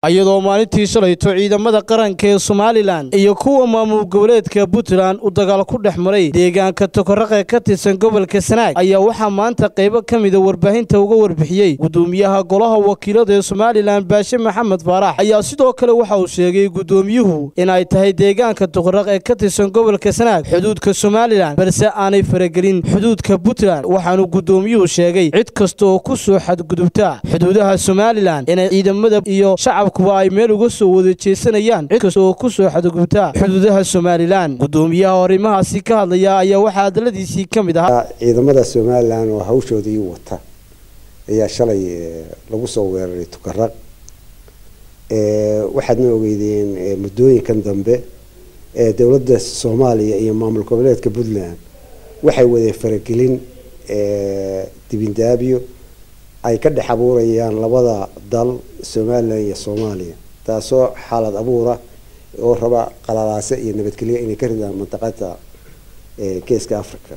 iyadoo maalintii shalayto ciidamada qaranka ee somalilan iyo kuwa maamul goboleedka puntland uu dagaal ku dhex maray deegaanka tokoraqe ka tirsan gobolka sanaag ayaa waxaa maanta qaybo ka mida warbaahinta uga warbixiyey gudoomiyaha golaha wakiilada ee somalilan baashe maxamed faarax ayaa sidoo kale waxa uu sheegay gudoomiyuhu in ay tahay deegaanka tokoraq ee ka tirsan gobolka sanaag xuduudka somalilan balse aanay faragelin xuduudka puntland waxaanu gudoomiyuhu sheegay cid kasta oo ku soo xadgudubta xuduudaha somalilan inay ciidamada iyo shacabkuba ay meel uga soo wada jeesanayaan cid kasta oo ku soo xadgudubta xuduudaha somalilan gudoomiyaha arrimahaasi ka hadlaya ayaa waxaa hadaladiisii ka mid ahaa ciidamada somalilan oo hawshoodii wata ayaa shalay lagu soo weeraray tukaraq waxaadna ogeydeen muddooyinkan dambe dowladda soomaaliya iyo maamul goboleedka puntland waxay wadeen faragelin dibindaabyo ay ka dhex abuurayaan labada dal somalilan iyo soomaaliya taasoo xaalad abuura oo raba qalalaase iyo nabadgelyo inay ka ridaan mantaqada geeska africa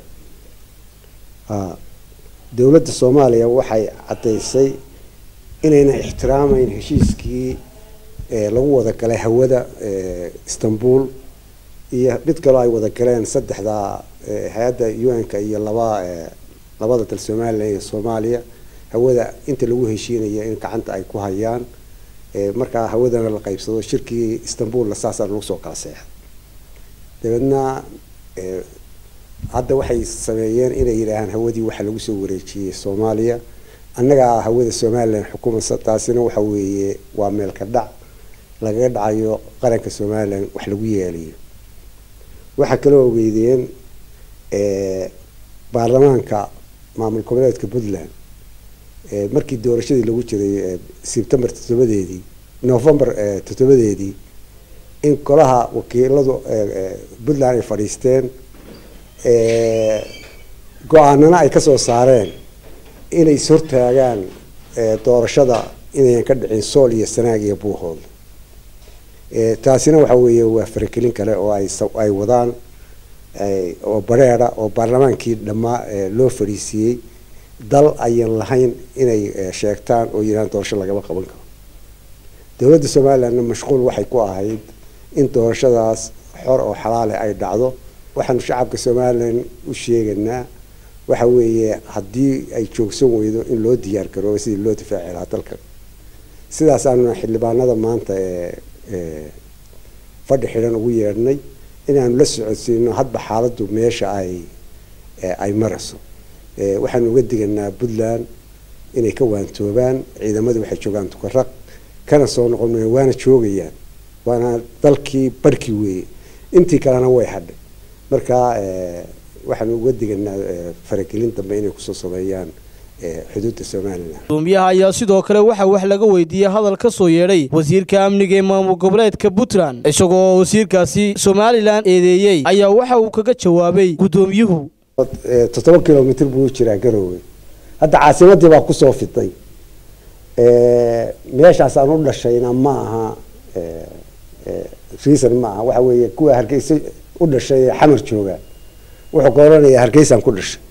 dowladda soomaaliya waxay caddaysay inayna ixtiraamayn heshiiskii lagu wada galay hawada istanbul iyo mid kaloo ay wada galeen saddexda hay-adda un-ka iyo laba labada dal somalilan iyo soomaaliya hawada inta lagu heshiinaya in gacanta ay ku hayaan markaa hawadana la qaybsado shirkii istanbulna saasaa lagu soo kala seexay dabeedna hadda waxay sameeyeen inay yidhaahaan hawadii waxaa lagu soo wareejiyey soomaaliya annagaa hawada somalilan xukumaysa taasina waxa weeye waa meelka dhac lagaga dhacayo qaranka somalilan wax lagu yeelayo waxaa kaloo ogeydeen baarlamaanka maamul goboleedka puntland markii doorashadii lagu jiray sebtembar toddobadeedii november toddobadeedii in golaha wakiiladu puntland ay fadhiisteen go-aanana ay kasoo saareen inay ishortaagaan doorashada inayan ka dhicin sool iyo sanaag iyo buuhood taasina waxa weeye waa faragelin kale oo ay ay wadaan oo bareera oo baarlamaankii dhammaa loo fadhiisiiyey dal ayan lahayn inay sheegtaan oo yidhahaan doorasho lagama qaban karo dowladda somalilandna mashquul waxay ku ahayd in doorashadaas xor oo xalaale ay dhacdo waxaanu shacabka somalilan u sheegaynaa waxa weeye haddii ay joogsan weydo in loo diyaar garoobo sidii loo difaaci lahaa dalka sidaasaanu xildhibaanada maanta ee fadhi xidhan ugu yeedhnay inaanu la socodsiino hadba xaaladdu meesha ay ay marayso waxaanu uga diganaa puntland inay ka waantoobaan ciidamadu waxay joogaan tukaraq kana soo noqon waana joogayaan waana dalkii barhkii weeye intii kalena way hadhay marka waxaanu uga diganaa faragelin dambe inay kusoo sameeyaan xuduudda somalilan gudoomiyaha ayaa sidoo kale waxaa wax laga weydiiyey hadal ka soo yeedhay wasiirka amniga ee maamul goboleedka puntland isagoo wasiirkaasi somalilan eedeeyey ayaa waxa uu kaga jawaabay gudoomiyuhu toddoba kilomitr buu jiraa garoowe hadda caasimadii baa kusoo fiday meeshaas aan u dhashayna ma aha reason ma aha waxa weeye kuwa hargeysa u dhashay ee xamar jooga wuxuu ka oranayaa hargeysaan ku dhashay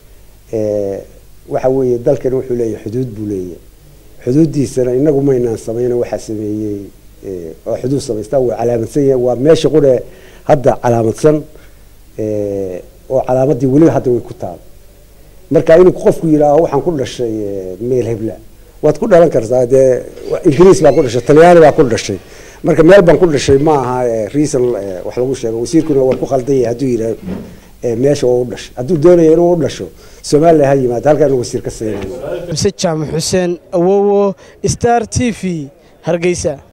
waxa weeye dalkan wuxuu leeyahay xuduud buu leeyahay xuduuddiisana inagu maynaan sameyna waxaa sameeyey oo xuduud samaystaa waa calaamadsan yahay waa meesha qure hadda calaamadsan oo calaamadii weliba hadda way ku taal marka inuu qofku yidhaaho waxaan ku dhashay meel hebla waad ku dhalan kartaa dee ingiriis baa ku dhashay talyaani baa ku dhashay marka meel baan ku dhashay ma aha reason wax lagu sheego wasiirkuna waa ku qaldan yahay hadduu yidhaho meesha oo u dhashay hadduu doonaya inuu u dhasho somalilan ha yimaado halkaan wasiir ka saynayo mise jaamac xuseen awowo star t v hargeysa